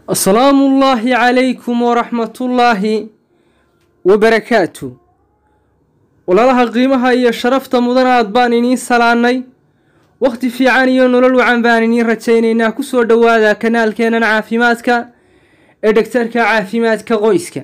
asalaamu ullaahi calaykum waraxmatullaahi wabarakaatu walaalaha qiimaha iyo sharafta mudan aad baan iniin salaannay wakhti fiican iyo nolol wacan baan iniin rajaynaynaa kusoo dhowaada kanaalkeennan caafimaadka ee dhegtarka caafimaadka qoyska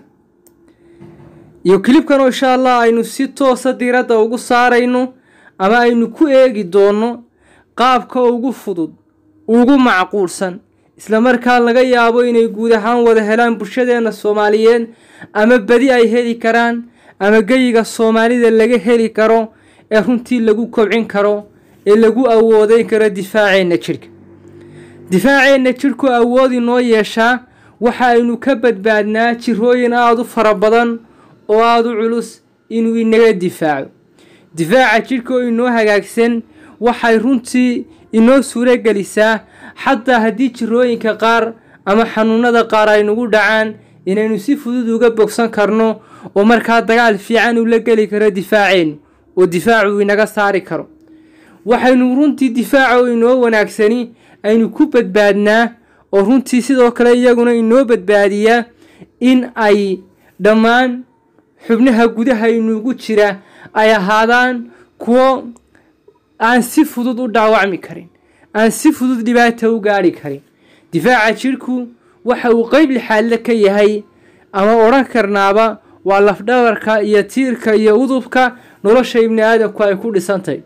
iyo kilibkan oo insha allah aynu si toosa diiradda ugu saarayno ama aynu ku eegi doonno qaabka ugu fudud ugu macquulsan isla markaa laga yaabo inay guud ahaan wada helaan bulshadeenna soomaaliyeed ama badi ay heli karaan ama geyiga soomaalida laga heli karo ee runtii lagu kobcin karo ee lagu awoodeyn karo difaaceenna jidhka difaaceenna jidhku awood inoo yeeshaa waxa aynu ka badbaadnaa jirooyin aada u fara badan oo aada u culus inuu inaga difaaco difaaca jidhka oo inoo hagaagsan waxay runtii inoo suuro gelisaa xataa haddii jirooyinka qaar ama xanuunada qaar ay nagu dhacaan inaynu si fudud uga bogsan karno oo markaa dagaal fiican ula geli karo difaaceennu oo difaacu inaga saari karo waxaynu runtii difaaca inoo wanaagsani aynu ku badbaadnaa oo runtii sidoo kale iyaguna inoo badbaadiyaa in ay dhammaan xubnaha gudaha inugu jira ay ahaadaan kuwo aan si fudud u dhaawacmi karin aan si fudud dhibaata u gaadhi karin difaaca jidhku waxa uu qeyb lixaadle ka yahay ama odhan karnaaba waa lafdhabarka iyo tiirka iyo udubka nolosha ibni aadamku ay ku dhisantahy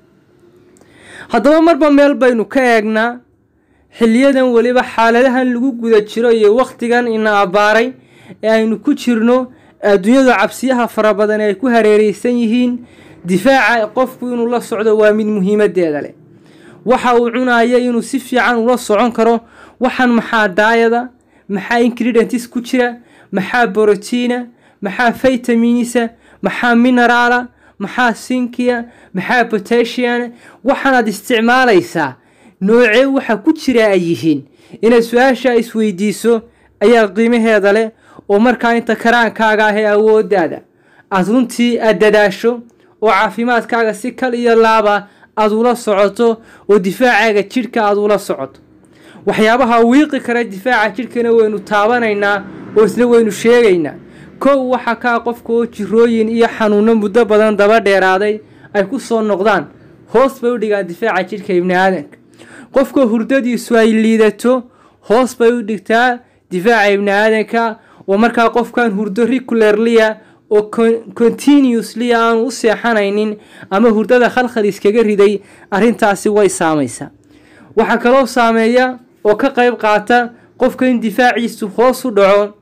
haddaba marba meel baynu ka eegnaa xiliyadan weliba xaaladahan lagu guda jiro iyo wakhtigan ina abbaaray ee aynu ku jirno adduunyada cabsiyaha fara badan ee ay ku hareereysan yihiin difaaca qofku inuu la socdo waa mid muhiimadeeda leh waxa uu cunaya inuu si fiican ula socon karo waxaan maxaa daayada maxaa ingridentis ku jira maxaa borotiina maxaa faytaminisa maxaa mineraala maxaa sinkiya maxaa botasiana waxaanaad isticmaalaysaa noocee waxa ku jira ay yihiin inaad su-aasha isweydiiso ayaa qiimaheeda leh oo markaa inta karaankaaga ah ee awoodaada aada runtii aada dadaasho oo caafimaadkaaga si kal iyo laaba aada ula socoto oo difaacaaga jidhka aada ula socoto waxyaabaha wiiqi kara difaaca jidhkana waynu taabanaynaa oo isna waynu sheegaynaa kow waxa kaa qofka oo jirooyin iyo xanuuno muddo badan daba dheeraaday ay ku soo noqdaan hoos bay u dhigaan difaaca jidhka ibni aadanka qofka hurdadiisu ay liidato hoos bay u dhigtaa difaaca ibni aadanka oo markaa qofkan hurdo ricularlia oo continuously aanu u seexanaynin ama hurdada khalkhal iskaga riday arrintaasi way saamaysaa waxaa kaloo saameeya oo ka qayb qaata qofka in difaaciisu hoos u dhaco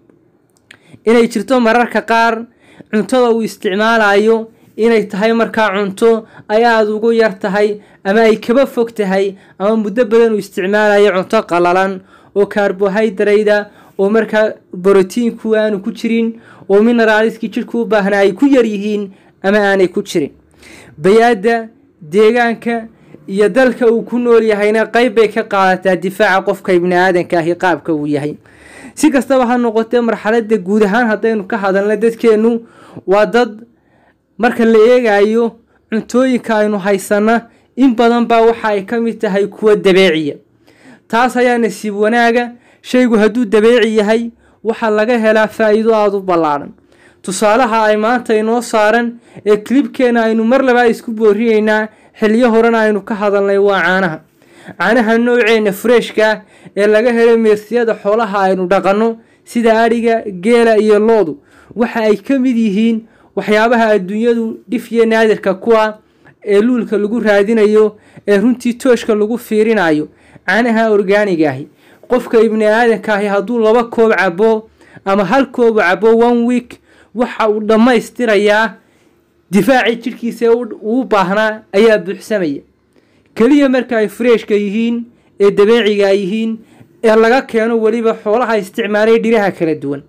inay jirto mararka qaar cuntada uu isticmaalayo inay tahay markaa cunto ay aada ugu yar tahay ama ay kaba fog tahay ama muddo badan uu isticmaalayo cunto qalalan oo karbohydrada oo markaa borotiinku aanu ku jirin oo mineraaliskii jidhku u baahnaa ay ku yar yihiin ama aanay ku jirin bay-adda deegaanka iyo dalka uu ku nool yahayna qeyb bay ka qaadataa difaaca qofka ibni aadanka ahi qaabka uu yahay si kastaba ha noqotee marxaladda guud ahaan haddaynu ka hadalna dadkeennu waa dad marka la eegayo cuntooyinka aynu haysanna in badan baa waxa ay ka mid tahay kuwa dabeeciya taas ayaa nasiib wanaaga shaygu hadduu dabeeci yahay waxaa laga helaa faa'iido aada u ballaadhan tusaalaha ay maanta inoo saaran ee kilibkeena aynu mar labaa isku boorinaynaa xiliyo horena aynu ka hadalnay waa caanaha caanaha nooceenna fureeshka ee laga helo meersiyada xoolaha aynu dhaqanno sida adhiga geela iyo loodu waxa ay ka mid yihiin waxyaabaha adduunyadu dhif iyo naadirka kuwa ee luulka lagu raadinayo ee runtii tooshka lagu fiirinayo caanaha orgaaniga ahi qofka ibni aadanka ahi hadduu laba koob cabo ama hal koob cabo one week waxa uu dhammaystirayaa difaacii jidhkiisa ee uu baahnaa ayaa buuxsamaya keliya marka ay fureeshka yihiin ee dabeeciga yihiin ee laga keeno weliba xoolaha isticmaalay dhiraha kala duwan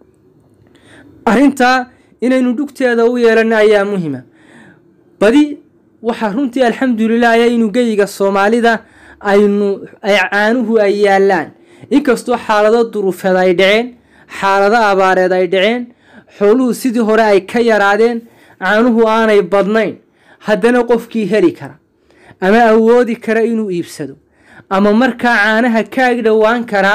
arrintaa inaynu dhugteeda u yeelano ayaa muhima badi waxaa runtii alxamdulilah ayaa inuu geyiga soomaalida aynu ay caanuhu ay yaalaan inkastoo xaalado duruufeed ay dhaceen xaalado abaareed ay dhaceen xooluhu sidii hore ay ka yaraadeen caanuhu aanay badnayn haddana qofkii heli kara ama awoodi kara inuu iibsado ama markaa caanaha kaag dhowaan karaa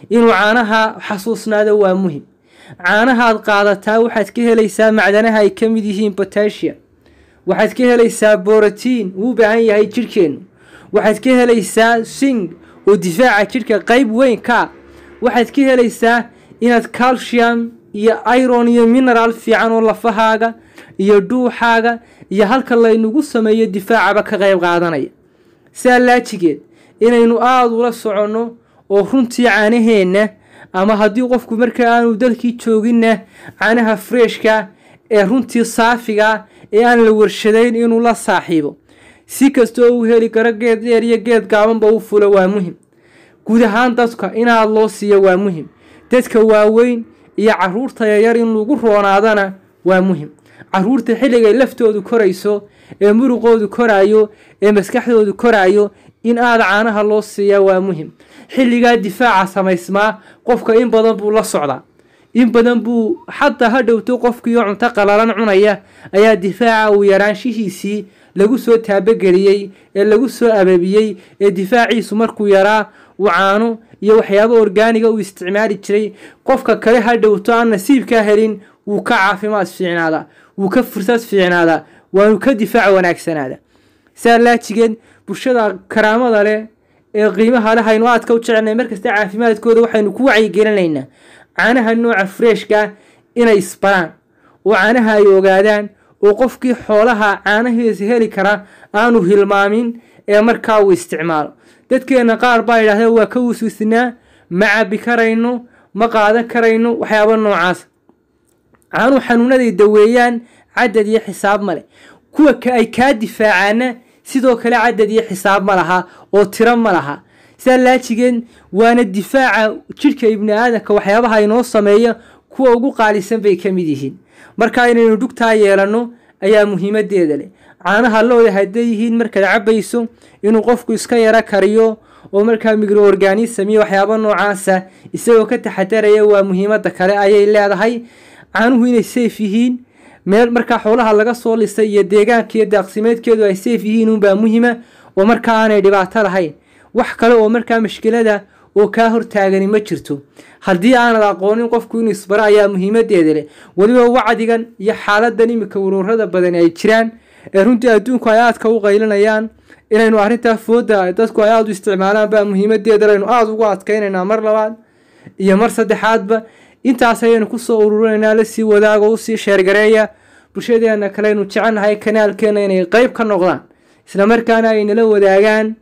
inuu caanaha xasuusnaado waa muhim caanahaad qaadataa waxaad ka helaysaa macdanaha ay ka mid yihiin botasia waxaad ka helaysaa borotiin uu u baahan yahay jidhkeennu waxaad ka helaysaa sing oo difaaca jidhka qeyb weyn ka waxaad ka helaysaa inaad calcium iyo iron iyo mineral fiican oo lafahaaga iyo dhuuxaaga iyo halka laynagu sameeyo difaacaba ka qeyb qaadanaya sidaa laajigeed inaynu aada ula soconno oo runtii caanaheenna ama haddii qofku markaa aanu dalkii jooginna caanaha freshka ee runtii saafiga ee aan la warshadayn inuu la saaxiibo si kastoo uu heli karo geed dheer iyo geed gaabanba u fulo waa muhim guud ahaan dadka inaad loo siiyo waa muhim dadka waaweyn iyo caruurta yaryar in lagu roonaadana waa muhim caruurta xilligay laftoodu korayso ee muruqoodu koraayo ee maskaxdoodu koraayo in aada caanaha loo siiyaa waa muhim xilligaa difaaca samaysmaa qofka in badan buu la socdaa in badan buu xataa ha dhowto qofkiioo cunto qalalan cunaya ayaa difaaca uu yaraanshihiisii lagu soo taabogeliyey ee lagu soo ababiyey ee difaaciisu markuu yaraa uu caano iyo waxyaabo orgaaniga uu isticmaali jiray qofka kale ha dhowto aan nasiibkaa helin wuu ka caafimaad fiicnaadaa wuu ka fursad fiicnaadaa waanu ka difaac wanaagsanaada saa laajigeed bulshada karaamada leh ee qiimaha leh haynu aadka u jecelnay markasta caafimaadkooda waxaynu ku wacyigelinaynaa caanaha nooca freshka inay isbaraan oo caanaha ay ogaadaan oo qofkii xoolaha caanahiisa heli kara aanu hilmaamin ee markaa uu isticmaalo dadkeenna qaar baa yidhahdeen waa ka wasuusinaa ma cabi karayno ma qaadan karayno waxyaaba noocaas caanuu xanuunaday daweeyaan cadad iyo xisaab ma leh kuwa ay kaa difaacaana sidoo kale cadad iyo xisaab ma laha oo tiro ma laha sidaa laajigeed waana difaaca jidhka ibni aadanka waxyaabaha inoo sameeya kuwa ugu qaalisan bay ka mid yihiin marka inaynu dhugtaa yeelanno ayaa muhiimadeeda leh caanaha looda hadday yihiin markaad cabayso inuu qofku iska yaro kariyo oo markaa microorganism iyo waxyaaba noocaasa isagoo ka taxadaraya waa muhiimada kale ayay leedahay caanuhu inay safe yihiin meel markaa xoolaha laga soo lisay iyo deegaanka iyo daaqsimeedkeedu ay safe yihiin unbaa muhima oo markaa aanay dhibaato lahayn wax kale oo markaa mashkilada oo kaa hortaagani ma jirto haddii aanad aqoonin qofku inuu isbaro ayaa muhiimadeeda leh weliba wacdigan iyo xaaladan iminka waruurada badani ay jiraan ee runtii adduunku ay aadka u qaylinayaan inaynu arrintaa fooda dadku ay aada u isticmaalaan baa muhiimadeeda aynu aada ugu adkaynaynaa mar labaad iyo mar saddexaadba intaas ayaynu kusoo ururinaynaa lasii wadaago usii sheergareeya bulshadeena kale aynu jecelnahay kanaalkeena inay qeyb ka noqdaan isla markaana ay nala wadaagaan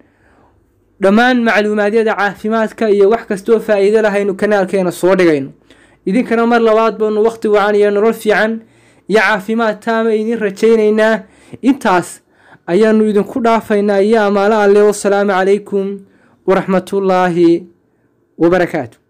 dhammaan macluumaadyada caafimaadka iyo wax kastoo faa-iido lahaynu kanaalkeena soo dhigayno idinkana mar labaad baanu waqti wacan iyo nolol fiican iyo caafimaad taama idin rajaynaynaa intaas ayaanu idinku dhaafaynaa iyo amaalo alle wasalaamu calaykum waraxmatullaahi wabarakaatu